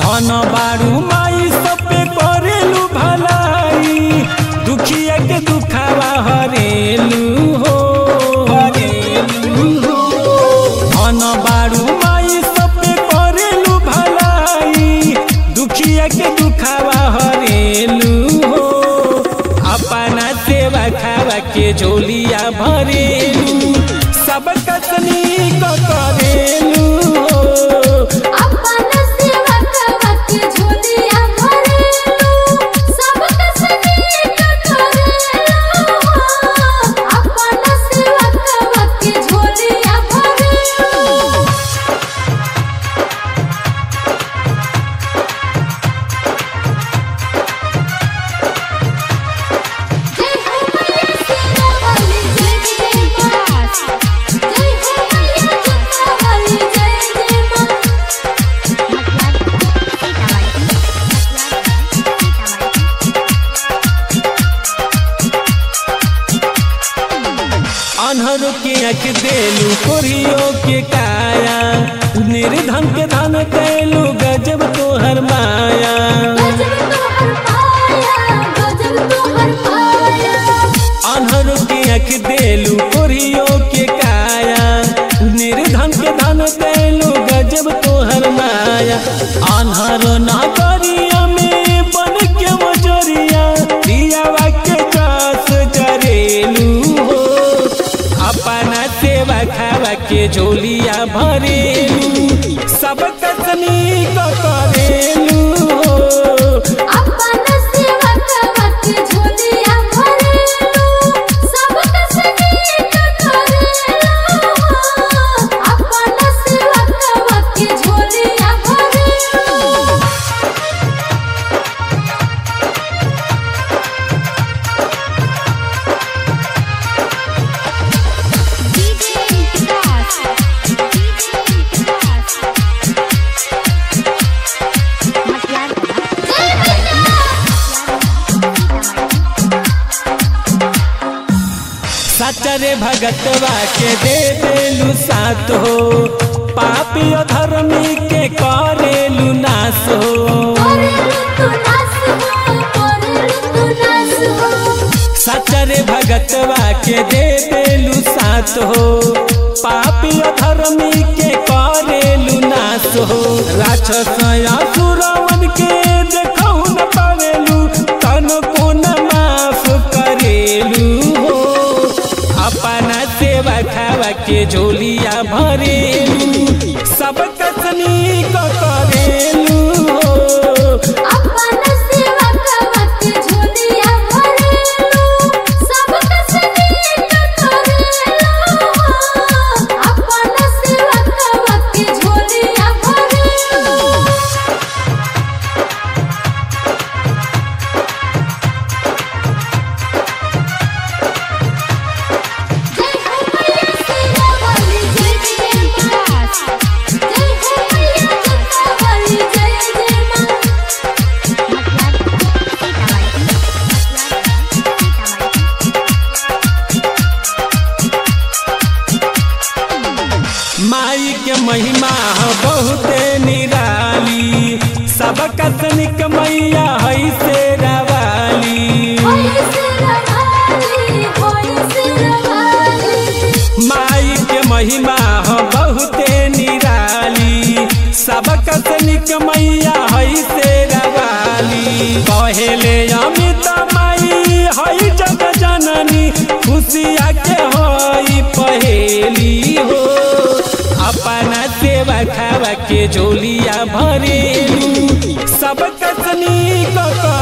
धन बारू माई सब पे करेलू भलाई दुखिया के दुखावा हरेलू हो हरेलू हो धन बारू माई सब पे करेलू भलाई दुखिया के दुखावा हरेलू हो अपना सेवा खावा के झोलिया भरेलू सब कसनी करेलू हो अपना सेवा करवा के झोलिया भरेलू सब कसनी करेलू अपना सेवा करवा के झोलिया भरेलू जय हो मैया सीता वाली जय जय मां जय हो मैया सीता वाली जय जय मां अनहर के आँख देलू कोरियो के काया निर्धन के धन कैलू गजब तोहर माया गजब तोहर पाया गजब तोहर पाया अनहर के आँख देलू कोरियो के काया निर्धन के धन कैलू गजब तोहर माया अनहर नागरिया में बन के मजरिया दियावा के जास जरेलू हो अपना सेवा खावा के झोलिया भरेलू सब कसनी करेलू हो अपना सेवा करवा के झोलिया भरेलू सब कसनी करेलू अपना सेवा करवा के झोलिया भरेलू सचरे भगतवा के दे देलू साथ हो पापी और धर्मी के करेलू नाश हो करेलू तू नास हो करेलू तू नास हो सचरे भगतवा के दे देलू साथ हो पापी और धर्मी के करेलू नाश हो राक्षस असुरवन के देखौ न पावेलू तन को न माफ करेलू हो अपना सेवा खावा के झोलिया भरेलू सब कसनी करेलू हो अपना सेवा करवा के झोलिया भरेलू सब कसनी करेलू अपना सेवा करवा के झोलिया भरेलू जय हो मैया सीता वाली जय जय मां जय हो मैया सीता वाली जय जय मां माई के महिमा ह बहुते निराली सब कसनिक मैया है से रवाली होई सिरवाली होई सिरवाली माई के महिमा ह बहुते निराली सब कसनिक मैया है से रवाली कहेले अमित माई है जग जननी खुशिया के होई पहेली हो अपना सेवा खावा के झोलिया भरेलू सब कसनी क